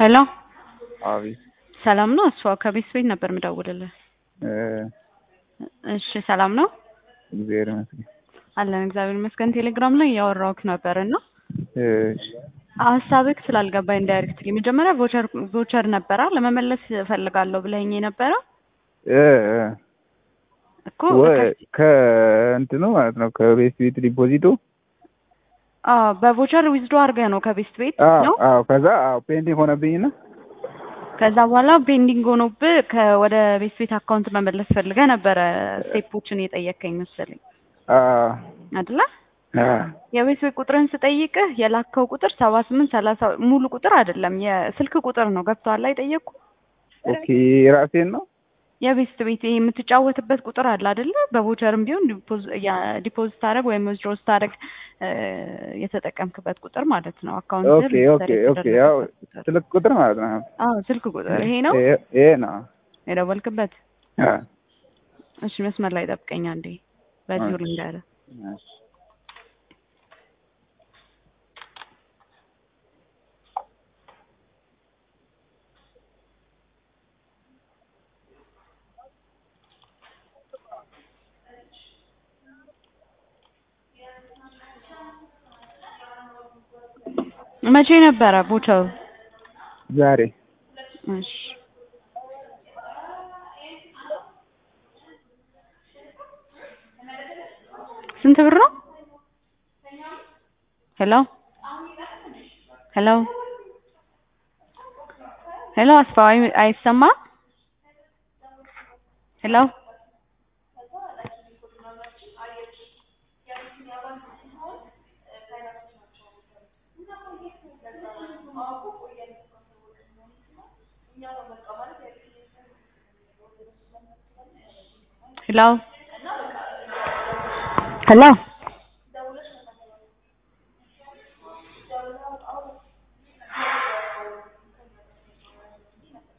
ሄሎ አቤት ሰላም ነው? እሷ ከቤት ቤት ነበር የምደውልልህ። እ እሺ ሰላም ነው እግዚአብሔር ይመስገን። አለን እግዚአብሔር ይመስገን። ቴሌግራም ላይ እያወራሁህ ነበር እና እሺ ሀሳብህ ስላልገባኝ ዳይሬክትሊ መጀመሪያ ቮቸር ቮቸር ነበራ ለመመለስ እፈልጋለሁ ብለኸኝ የነበረ እ እ እኮ ወይ ከእንትኑ ማለት ነው ከቤት ቤት ዲፖዚቱ አዎ በቮቸር ዊዝዶ አድርገህ ነው ከቤት ቤት አዎ ነው። አዎ ከዛ አዎ ፔንዲንግ ሆነብኝና ከዛ በኋላ ፔንዲንግ ሆኖብህ ከወደ ቤት ቤት አካውንት መመለስ ፈልገህ ነበረ ስቴፖችን የጠየከኝ መሰለኝ አዎ አይደለ? አዎ የቤት ቤት ቁጥርህን ስጠይቅህ የላከው ቁጥር ሰባ ስምንት ሰላሳ ሙሉ ቁጥር አይደለም የስልክ ቁጥር ነው። ገብቶሃል? አይጠየቅኩ ኦኬ ራሴን ነው የቤት ቤት ይሄ የምትጫወትበት ቁጥር አለ አይደለ? በቮቸርም ቢሆን ዲፖዚት ታደረግ ወይም ዊዝድሮ ስታደረግ የተጠቀምክበት ቁጥር ማለት ነው። አካውንት ኦኬ ኦኬ ኦኬ ያው ስልክ ቁጥር ማለት ነው አዎ ስልክ ቁጥር ይሄ ነው ይሄ ይሄ ነው የደወልክበት። አዎ እሺ መስመር ላይ ጠብቀኝ አንዴ በዚሁ እሺ። ልንገርህ። እሺ መቼ ነበረ ቮቸሩ? ዛሬ እሺ ስንት ብር ነው? ሄሎ ሄሎ ሄሎ አስፋው አይ- አይሰማም? ሄሎ ሄሎ ሄሎ